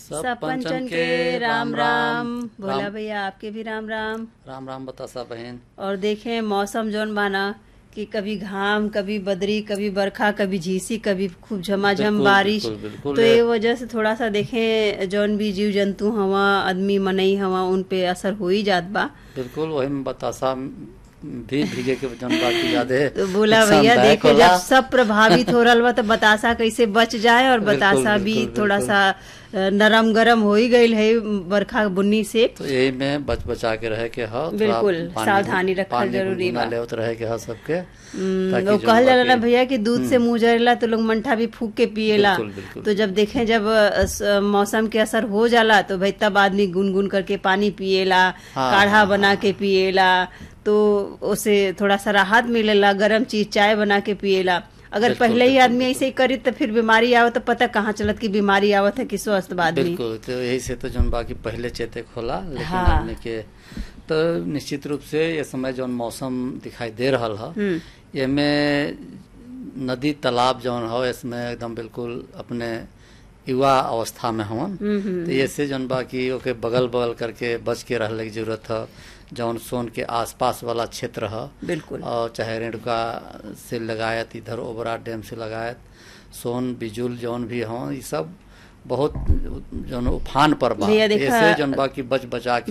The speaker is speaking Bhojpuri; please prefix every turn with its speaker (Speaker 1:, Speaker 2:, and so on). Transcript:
Speaker 1: सब पंचन के राम राम भोला
Speaker 2: राम
Speaker 1: भैया आपके भी राम राम
Speaker 2: राम राम बतासा बहन
Speaker 1: और देखें मौसम जौन बाना कि कभी घाम कभी बदरी कभी बरखा कभी झीसी कभी खूब झमाझम
Speaker 2: बिल्कुल,
Speaker 1: बारिश
Speaker 2: बिल्कुल, बिल्कुल।
Speaker 1: तो ये वजह से थोड़ा सा देखें जौन भी जीव जंतु हवा आदमी मनई हवा उन पे असर हो ही जात बा
Speaker 2: बिल्कुल वही में बतासा भी भीगे के जन बाकी याद है
Speaker 1: तो बोला भैया
Speaker 2: नुकसानदायक
Speaker 1: देखो
Speaker 2: होला।
Speaker 1: जब सब प्रभावित हो रहा बा तो बतासा कैसे बच जाए और
Speaker 2: बिल्कुल,
Speaker 1: बतासा भी
Speaker 2: बिल्कुल,
Speaker 1: थोड़ा
Speaker 2: बिल्कुल।
Speaker 1: सा अ, नरम गरम हो ही गईल है बरखा बुन्नी से
Speaker 2: तो यही में बच बचा के रहे के ह थोड़ा
Speaker 1: बिल्कुल,
Speaker 2: पानी-
Speaker 1: सावधानी रखल
Speaker 2: पानी
Speaker 1: जरूरी
Speaker 2: गुनगुना
Speaker 1: बा।
Speaker 2: लेवत रहे के ह सबके
Speaker 1: हम्म,
Speaker 2: ताकि
Speaker 1: वो
Speaker 2: जौन
Speaker 1: कहल जाला ना
Speaker 2: बाकी-
Speaker 1: भैया कि दूध से मुंह जरेला तो लोग मंठा भी फूक के पिएला
Speaker 2: बिल्कुल, बिल्कुल।
Speaker 1: तो जब देखें जब अ, स- मौसम के असर हो जाला तो भाई तब आदमी गुनगुन करके पानी पिएला
Speaker 2: हाँ,
Speaker 1: काढ़ा
Speaker 2: हाँ,
Speaker 1: बना के पिएला तो उसे थोड़ा सा राहत मिलेला गरम चीज चाय बना के पिएला अगर
Speaker 2: बिल्कुल,
Speaker 1: पहले ही
Speaker 2: बिल्कुल,
Speaker 1: आदमी ऐसे ही करी तो फिर बीमारी आवत तो पता कहाँ चलत कि बीमारी आवत है कि स्वस्थ बा आदमी
Speaker 2: बिल्कुल तो यही से तो जौन बाकी पहले चेते खोला लेकिन
Speaker 1: हाँ।
Speaker 2: आदमी के तो निश्चित रूप से ये समय जौन मौसम दिखाई दे रहल ह
Speaker 1: हम्म
Speaker 2: एमे नदी तालाब जौन हो इसमें एकदम बिल्कुल अपने युवा अवस्था में हवन
Speaker 1: हम्म, हम्म,
Speaker 2: तो ये से जौन बाकी ओके बगल बगल करके बच के रहने की जरूरत है जौन सोन के आसपास वाला क्षेत्र है
Speaker 1: बिल्कुल
Speaker 2: और चाहे रेणुका से लगायत इधर ओबरा डैम से लगायत सोन बिजुल जौन भी हों ये सब बहुत जौन उफान पर बा
Speaker 1: भैया देखा-
Speaker 2: ऐसे जौन बाकी बच बचा के